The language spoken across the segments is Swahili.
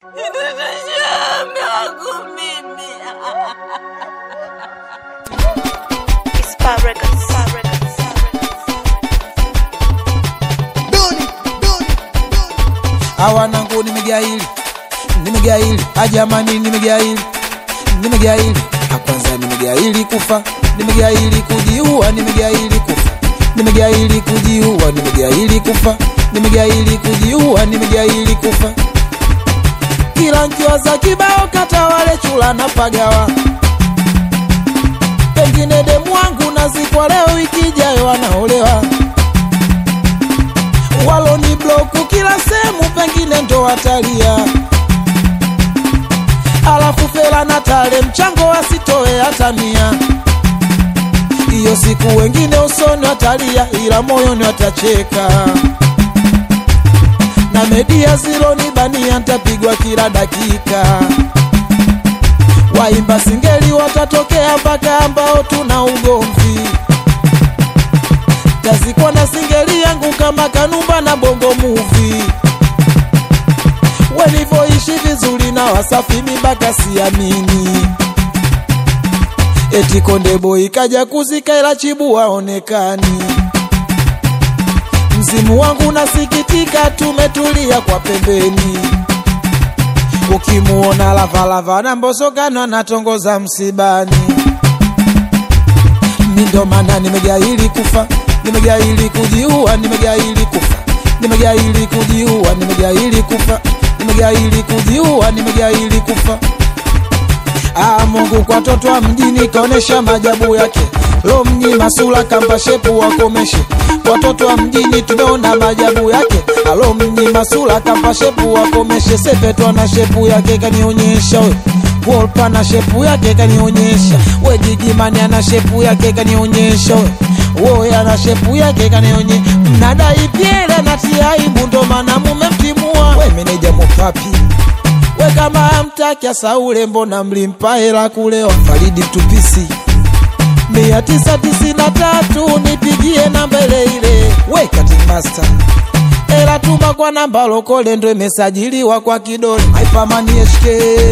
awanangu nimegaili nimegaili ajamani nimegaili nimegaili akwanza nimegaili kufa nimegaili kujiua nimegaili kufa nimegaili kujiua nimegaili kufa nimegaili kujiua nimegaili kufa kila nkiwaza kibao kata wale chula na pagawa pengine demu wangu nazikwa leo wiki ijayo wanaolewa waloni bloku kila sehemu pengine ndo watalia alafu fela na tale mchango wasitoe hata mia hiyo siku wengine usoni watalia ila moyoni watacheka na media ziloni bania ntapigwa kila dakika waimba singeli watatokea mpaka ambao tuna ugomvi tazikwa na singeli yangu kama kanumba na bongo muvi walivyoishi vizuri na wasafi mibaka siamini eti kondebo ikaja kuzika ila chibu waonekani mzimu wangu nasikitika tumetulia kwa pembeni ukimuona lavalava na mbosokano anatongoza msibani mindo maana nimegaili kufa nimegaili kujiua nimegaili kufa nimegaili kujiua nimegaili kufa nimegaili kujiua nimegaili kufa Ah, Mungu kwa toto wa mjini kaonesha majabu yake lo mnyima sura kamba shepu wakomeshe watoto wa mjini tumeona majabu yake alo mnyima sura kamba shepu wakomeshe sepetwa na shepu yake kanionyesha we Wolpa na shepu yake kanionyesha we Gigimani ana shepu yake kanionyesha we woya ana shepu yake kanionyesha mnadai pyele na tiaibu ndo maana mumemtimua we meneja mopapi we kama amtaki asaule mbona mlimpa hela kulewa faridi mtupisi mia tisa tisini na tatu nipigie namba ile ile we cutting master ela tuma kwa namba lokole ndo imesajiliwa kwa kidole haipamani HK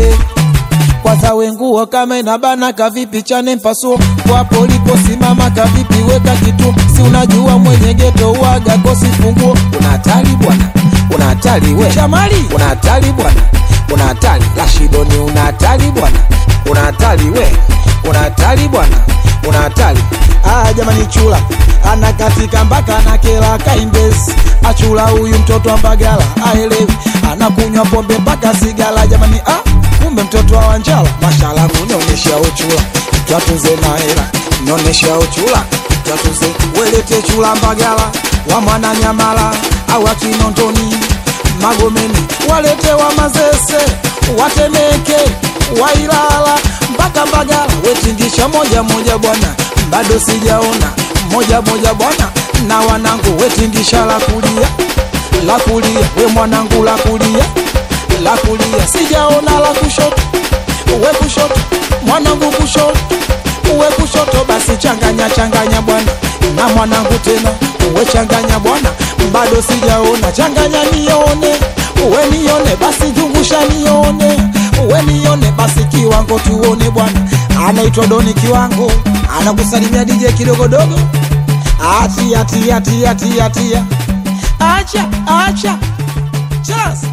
kwanza wenguo kama inabana kavipi chane mpasuo kwapo liposimama kavipi weka kitu si unajua mwenye geto uaga kosi funguo una hatari bwana una hatari we chamali una hatari bwana una hatari lashidoni una hatari bwana una hatari we una hatari bwana una hatari ah jamani chula anakatika mpaka anakela kaimbezi achula huyu mtoto wa mbagala aelewi anakunywa pombe mpaka sigala jamani ah kumbe mtoto wa wanjala mashala kunionyesha uchula twatunze na hela nionyesha uchula twatunze welete chula mbagala wa mwana nyamala au akinondoni magomeni walete wa mazese watemeke wailala mpaka mbagala wetingisha moja moja bwana bado sijaona moja moja bwana na wanangu wetingisha la kulia la kulia we mwanangu la kulia la kulia sijaona la kushoto we kushoto mwanangu kushoto uwe kushoto basi changanya changanya bwana na mwanangu tena uwe changanya bwana bado sijaona changanya nione uwe nione basi zungusha nione uwe nione basi kiwango tuone bwana anaitwa doni kiwango anakusalimia dj kidogodogo atia tia tia tia tia acha acha chas